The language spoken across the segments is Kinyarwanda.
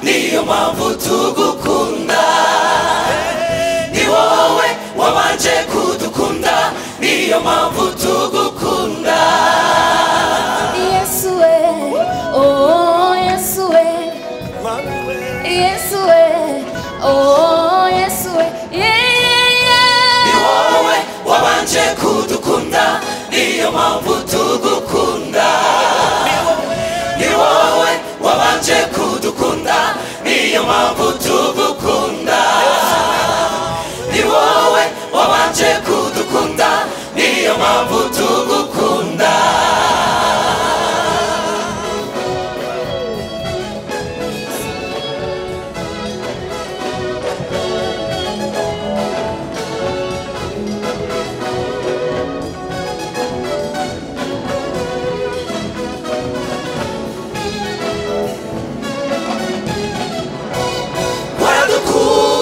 mpamvu tugukunda ni wowe wabanje kudukunda niyo mpamvu tugukunda Yesu we, oh Yesu we, Yesu we, oh Yesu we, yeah, yeah, ni wowe wabanje kudukunda niyo mpamvu tugukunda ni wowe wabanje kudukunda niyo mpamvu tugukunda ni wowe wabanje kudukunda niyo mpamvu tugukunda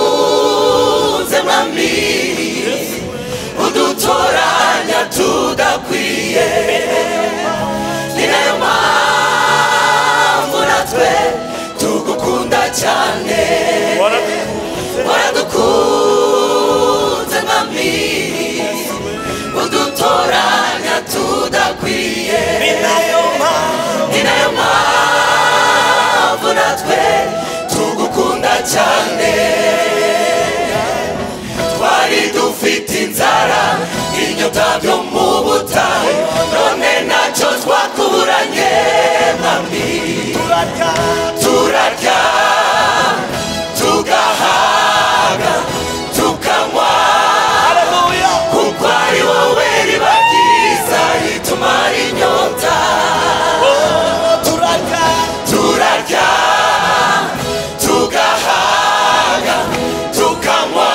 waradukunze mwami udutoranya tudakwiye ni nayo mpamvu natwe tugukunda cyane waradukunze mwami udutoranya tudakwiye ni nayo mpamvu natwe tugukunda cyane twari dufite inzara inyota byo mu butayu none nacyo twakuburanye mwami turarya tugahaga tukanywa kuko ari wowe riba ryiza ritumara inyota turarya tugahaga tukanywa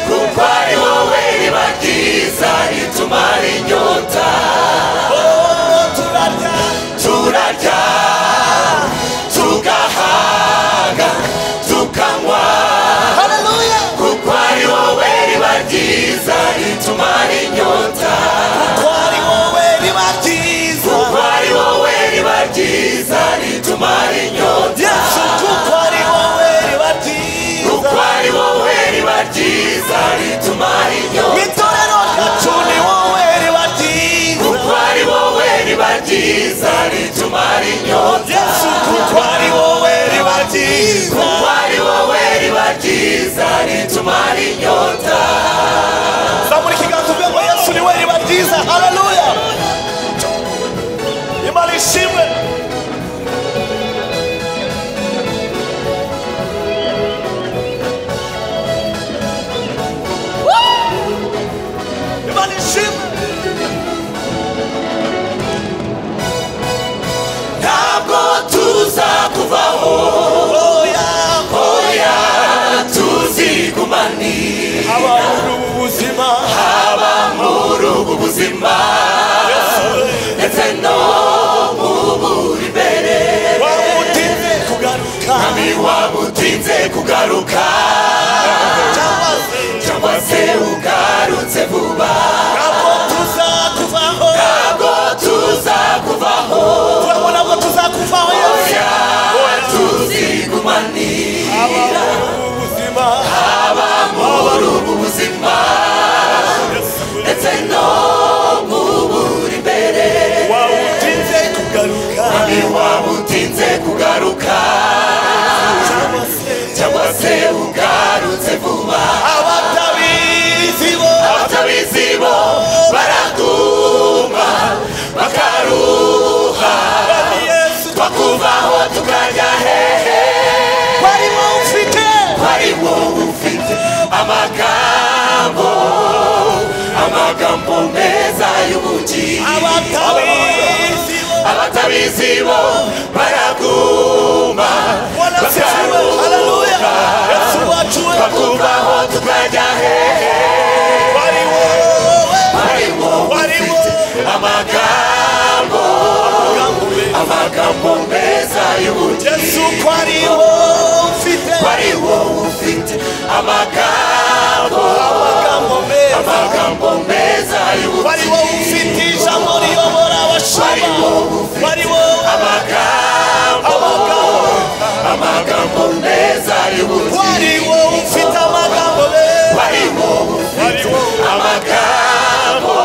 kuko ari wowe riba ryiza ritumara inyota turarya tugahaga tukanywa kuko ari wowe riba ryiza ritumara inyota kuko ari wowe riba ryiza ritumara inyota kuko ari wowe riba ryiza ritumara inyota kuko ari wowe riba ryiza ritumara inyota kuko ari wowe riba ryiza ritumara inyota zamura ikiganza uvuge ngo yesu ni we riba ryiza haleluya imana ishimwe imana ishimwe ntabwo tuzakuvaho oya oya tuzigumanira abantu ubu buzima haba muri ubu buzima ndetse no mu buri mbere waba utinze kugaruka nami waba utinze kugaruka cyangwa se cyangwa se ugarutse vuba ntabwo tuzakuvaho ntabwo tuzakuvaho turabona ntabwo tuzakuvaho yesu oya tuzigumanira abantu ubu buzima haba muri ubu buzima yesu we ndetse no mu buri mbere waba utinze kugaruka nami waba utinze kugaruka cyangwa se cyangwa se ugarutse vuba abatabizi bo abatabizi bo baraduma bakaruha bari yesu twakuvaho tukajya hehe barimo ufite ari wowe ufite amagambo amagambo meza y'ubugingo abatabizi bo abatabizi bo baraguma wanasize we haleluya yesu wacu we twakuvaho tukajya hehe bari wowe ari wowe Ari ufite amagambo gambe amagambo meza y'ubugingo yesu ko ari wowe ufite ari wowe ufite amagambo amagambo meza amagambo meza bari wowe y'ubugingo ufite ijambo riyobora abashumba Ari wowe ufite bari wowe amagambo amagambo amagambo amagambo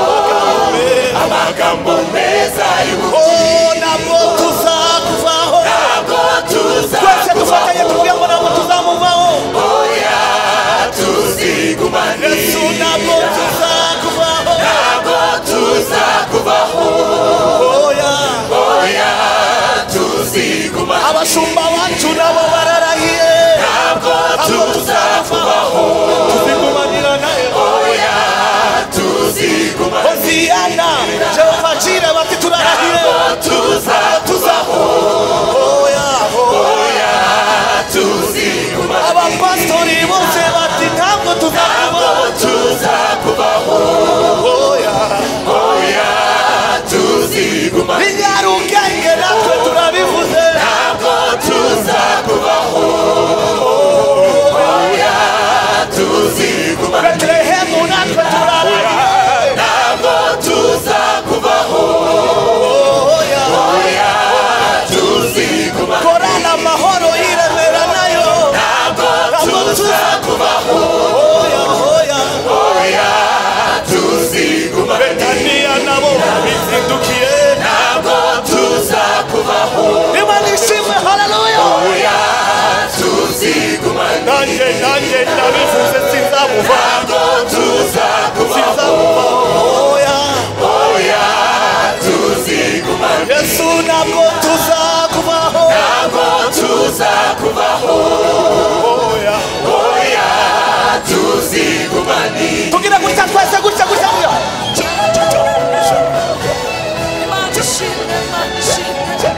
amagambo meza y'ubugingo Oh, ntabwo tuzakuvaho ntabwo twese dufatanye tuzakubaho tuvuye ngo ntabwo tuzamuvaho oya tuzigumane yesu ntabwo tuzakuvaho ntabwo tuzakubaho oya oya tuzigumane abashumba bacu nabo bararahiye ntabwo tuzakubaho tuzigumanira nawe oya tuzigumane hoziyana jehova cira bati turarahiye ntabwo tuzakubaho oya oya tuzigumane abapasitori bose bati ntabwo ntabwo tuzakuvaho tuzakubaho oya oya tuzigumane inyarugenge natwe turabivuze ntabwo tuzakubaho oya tuzigumane betelehemu natwe turarahiye ntabwo tuzakubaho oya oya tuzigumane korana amahoro yiremera nayo ntabwo tuzakubaho oya oya oya tuzigumane betaniya nabo bizindukiye ntabwo tuzakubaho niba nishimwe haleluya oya tuzigumane nanjye nanjye ndabivuze sinzamuva ntabwo tuzakubaho sinzamuva oya oya tuzigumane yesu ntabwo tuzakubaho ntabwo tuzakubaho oya oya tuzigumane tugira gutya twese gutya gutya gutya Imana ishimwe, Imana ishimwe,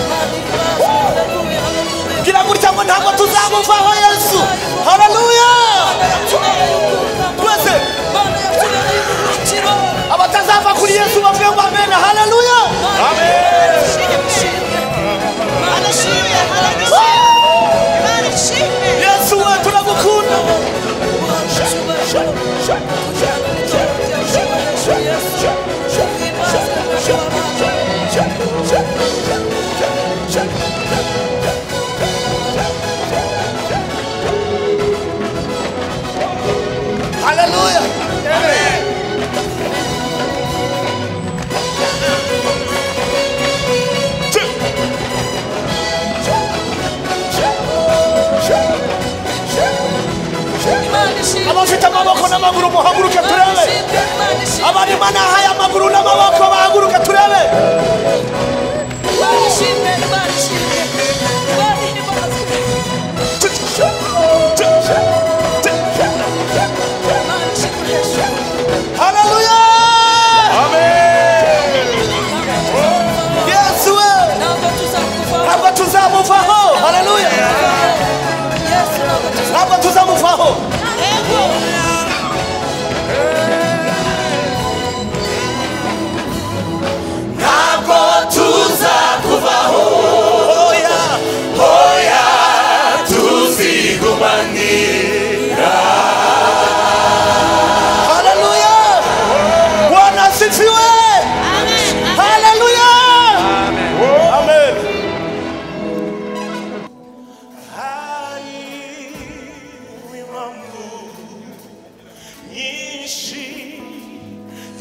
Imana ihimbaze, haleluya, haleluya. tugira gutya ngo ntabwo tuzamuvaho yesu haleluya Imana yatubereye urukundo, twese Imana yatubereye uburuhukiro. abatazava kuri yesu bavuye ngo amena haleluya Imana ishimwe, ishimwe. Imana ishimwe, Imana ishimwe. Imana ishimwe. yesu we turagukunda Ubasha, ubasha, ubasha, ubasha, ubasha, Yesu. Ihimbaze, ubasha, ubasha. haleluya Imana ishimwe. abafite amaboko n'amaguru muhaguruke Imana turebe ishimwe, Imana ishimwe. abarima n'ahaya amaguru n'amaboko bahaguruke turebe Imana ishimwe, Imana ishimwe. Imana ihimbaze. Imana ishimwe, Yesu. haleluya yesu we Ntabwo tuzakuvaho. ntabwo tuzamuvaho haleluya Yesu ntabwo tuzakuvaho. ntabwo tuzamuvaho Yego. ntabwo tuzakubaho oya oya tuzigumanira haleluya bwana asifiwe haleluya amen Hariwe impamvu nyinshi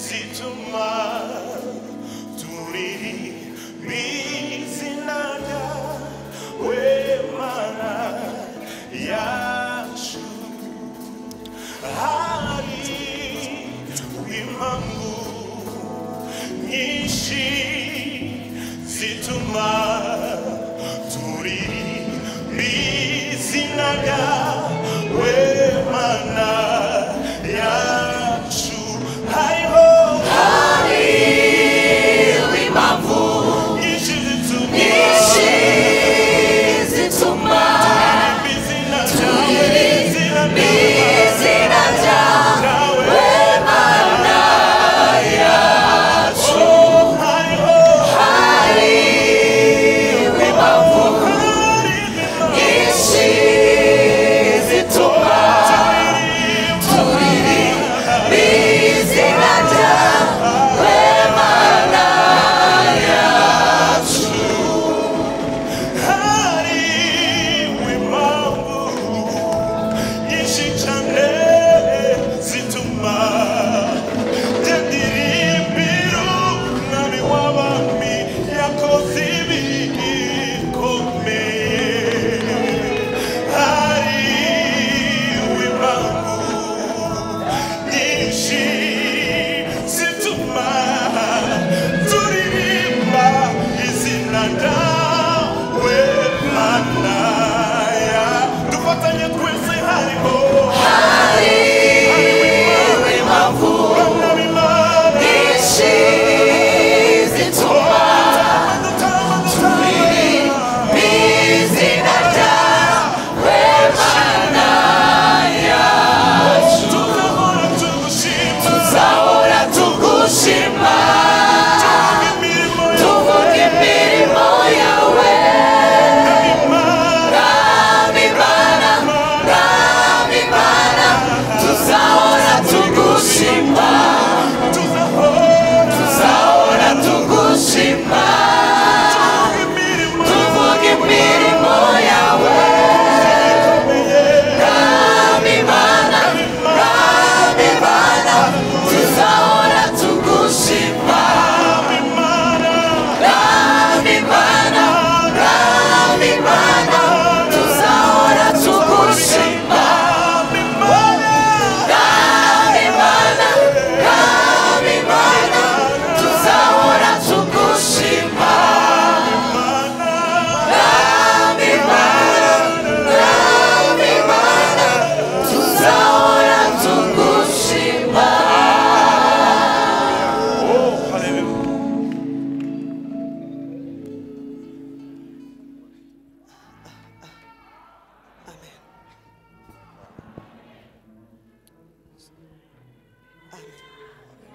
zituma turiririmbizinaga wemana yacu hariwe impamvu nyinshi zituma turiririmbizinaga wemana yacu hariho impamvu nyinshi zituma nyinshi zituma izina ryawe izina ryawe izina ryawe ryawe hariho impamvu nyinshi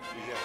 haleluya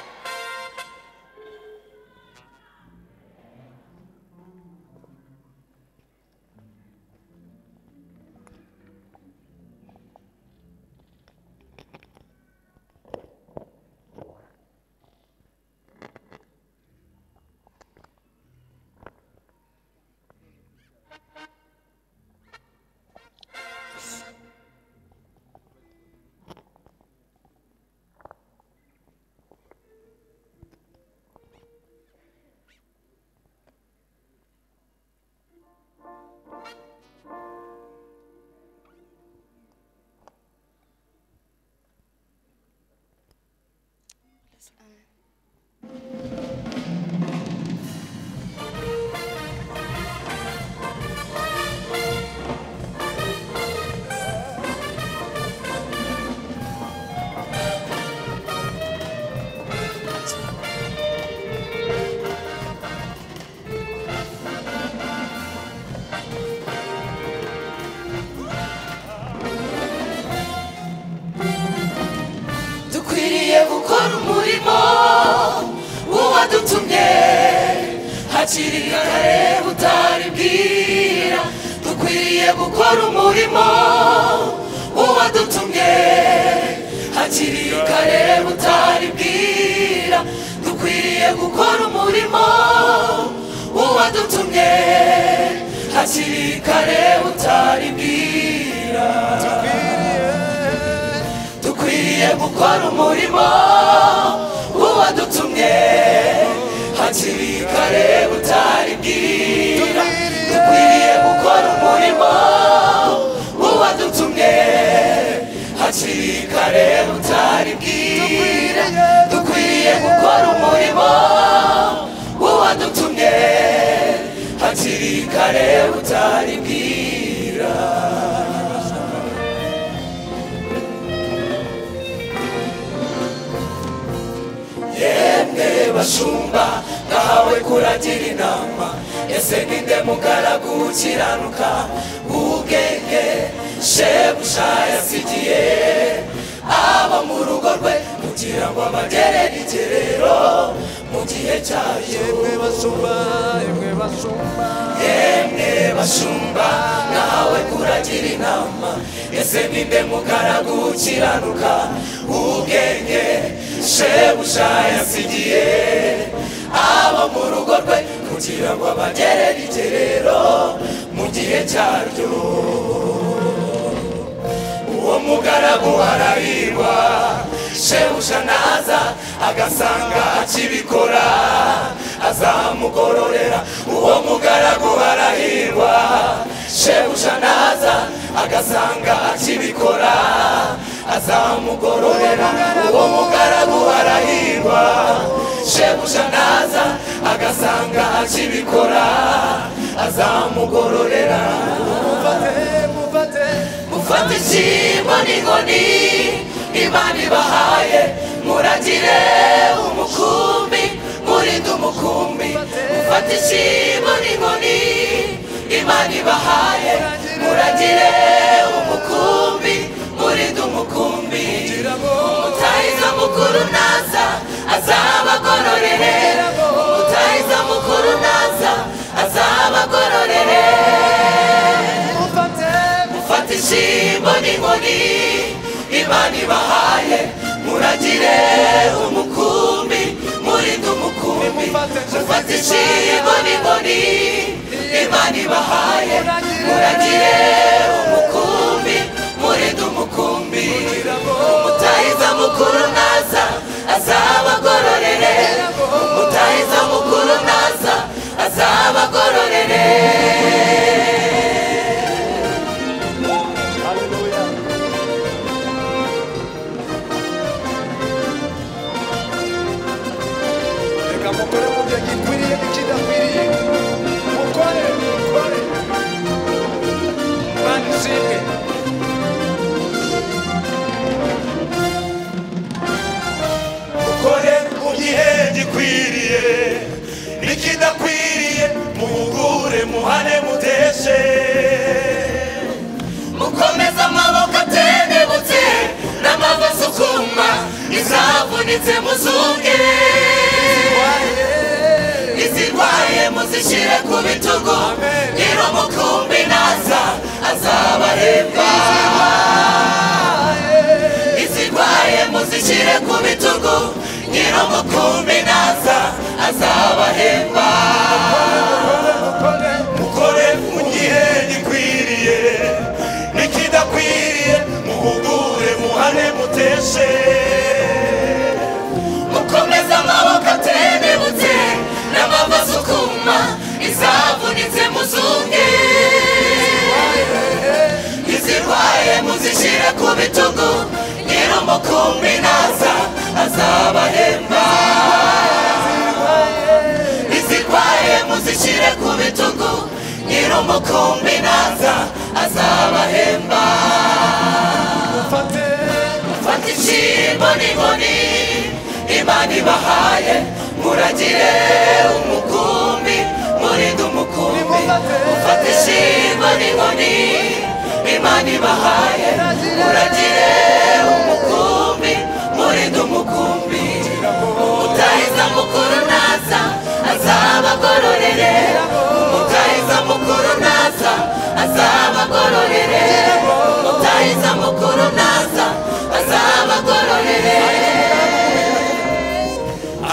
dukwiriye gukora umurimo w'uwadutumye hakiri kare butari bwira dukwiriye gukora umurimo w'uwadutumye hakiri kare butari bwira dukwiriye gukora umurimo w'uwadutumye hakiri kare butari bwira dukwiriye gukora umurimo w'uwadutumye hakiri kare butari bwira dukwiriye gukora umurimo w'uwadutumye hakiri kare butari bwira dukwiriye gukora umurimo w'uwadutumye hakiri kare butari bwira yemwe bashumba nahawe kuragira inama ese ninde mugaragu ukiranuka ubwenge shebuja yasigiye aba mu rugo rwe kugira ngo abagere igerero mu gihe cyayo yemwe bashumba nawe kuragira inama ese ninde mugaragu ukiranuka ubwenge shebuja yasigiye abo mu rugo rwe kugira ngo abagere rigerero mu gihe cyaryo uwo mugaragu arahirwa shebuja naza agasanga akibikora azamugororera uwo mugaragu arahirwa shebuja naza agasanga akibikora azamugororera uwo mugaragu arahirwa shebuja naza agasanga akibikora azamugororera mufate ikibo n'inkoni imana ibahaye muragire umukumbi murinde umukumbi mufate ikibo n'inkoni imana ibahaye muragire umukumbi murinde umukumbi umutahiza mukuru naza azabagororere umutahiza mukuru naza azabagororere mufate ishimbo n'inkoni imana ibahaye muragire umukumbi murinde umukumbi mufate ishimbo n'inkoni imana ibahaye muragire umukumbi murinde umukumbi umutahiza mukuru naza azabagororere umutahiza mukuru naza azabagororere reka mukore mu byo gikwiriye n'ikidakwiriye mukore mukore imana ishimwe ukore mu gihe gikwiriye n'ikidakwiriye muhugure muhane muteshe mukomeze amaboko atendebutse n'amaboko asukuma izavunitse muzuke izirwaye muzishyire ku bitugu niba mukumbi naza azabahemba izirwaye muzishyire ku bitugu niba mukumbi naza azabahemba mukore mu gihe gikwiriye n'ikidakwiriye muhugure muhane muteshe mukomeze amaboko atendebutse n'amava asukuma izavunitse muzunge izirwaye muzishyire ku bitugu nyir'umukumbi naza azabahemba izirwaye muzishyire ku bitugu nyir'umukumbi naza azabahemba fata ishimbo n'inkoni imana ibahaye muragire umukumbi murinde umukumbi ufata ishimbo n'inkoni imana ibahaye muragire umukumbi murinde umukumbi umutahiza mukuru naza azabagororere umutahiza mukuru naza azabagororere umutahiza mukuru naza azabagororere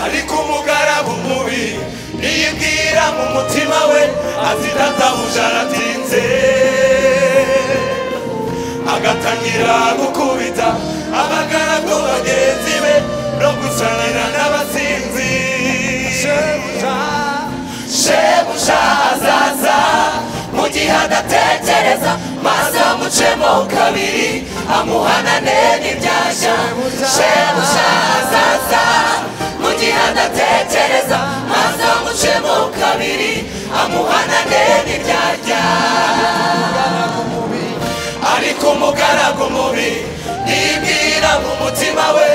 ariko umugaragu mubi niyibwira mu mutima we ati databuja aratinze agatangira gukubita abagaragu bagenzi be no gusanira n'abasinzi shebuja azaza mu gihe adatekereza maze amucemo kabiri amuhanane n'ibyashya shebuja azaza mu gihe adatekereza maze amucemo kabiri amuhanane n'ibyashya ariko umugaragu mubi yibwira mu mutima we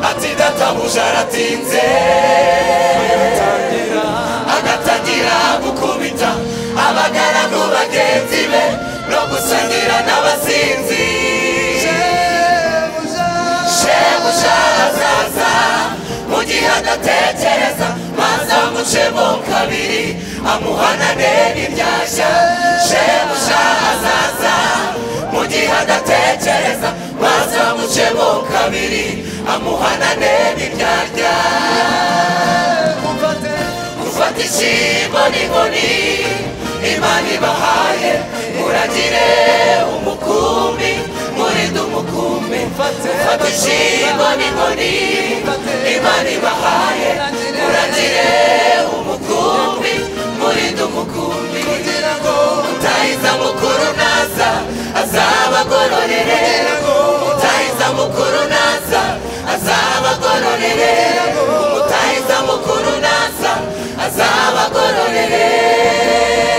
ati databuja aratinze agatangira gukubita abagaragu bagenzi be no gusangira n'abasinzi shebuja azaza mu gihe adatekereza maze amucemo kabiri amuhanane n'ibyashya shebuja azaza mu gihe adatekereza maze amucemo kabiri amuhanane n'ibyashya gufata ishimbo n'inkoni imana ibahaye muragire umukumbi murinde umukumbi gufata ishimbo n'inkoni imana ibahaye muragire umukumbi murinde umukumbi mutahiza mukuru naza azabagororere mutahiza mukuru naza azabagororere mutahiza mukuru naza azabagororere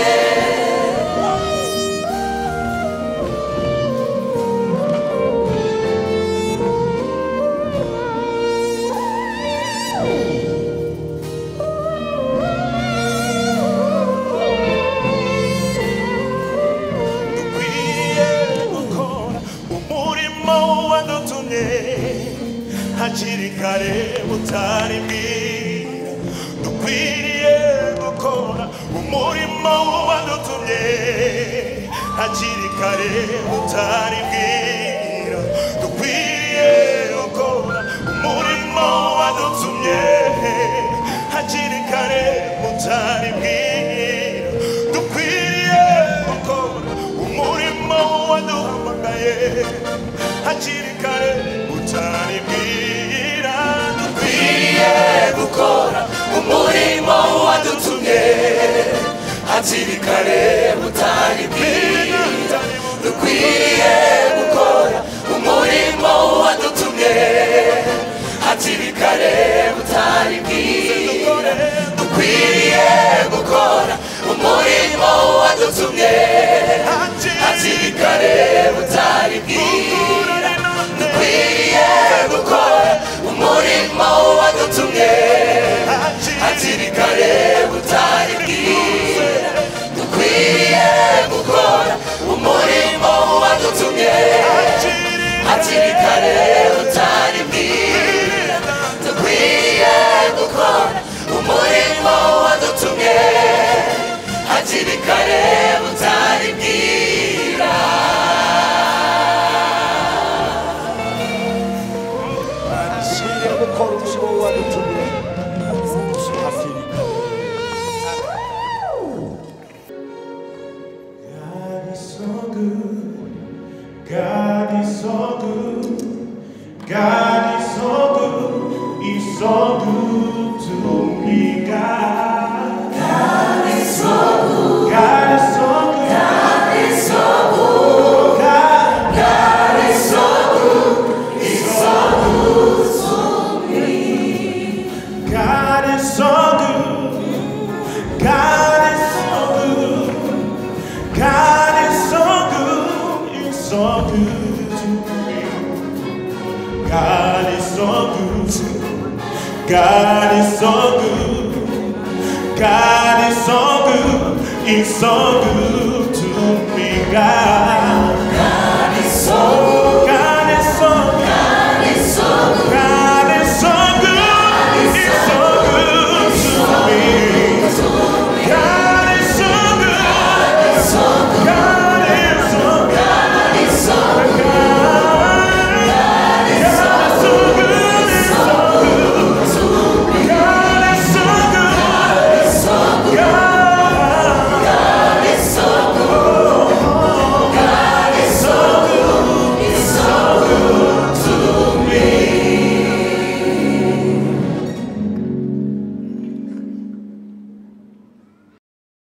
dukwiye gukora umurimo wadutumye hakiri kare butari bwira dukwiriye gukora umurimo wadutumye hakiri kare butari bwira dukwiriye gukora umurimo wadutumye hakiri kare butari bwira dukwiriye gukora umurimo waduhamagaye hakiri kare butari bwira dukwiriye gukora umurimo wadutumye hakiri kare butari bwira dukwiriye gukora umurimo wadutumye hakiri kare butari bwira dukwiriye gukora umurimo wadutumye hakiri kare butari bwira dukwiriye gukora umurimo wadutumye hakiri kare butari bwira dukwiriye gukora umurimo wadutumye hakiri kare utari bwira so good to me, God. God is so good. God is so good. God is so good. God is so good. God is so good. He's so good to me. God is so good. God is so good. God is so good. He's so good to me. God. God is so good.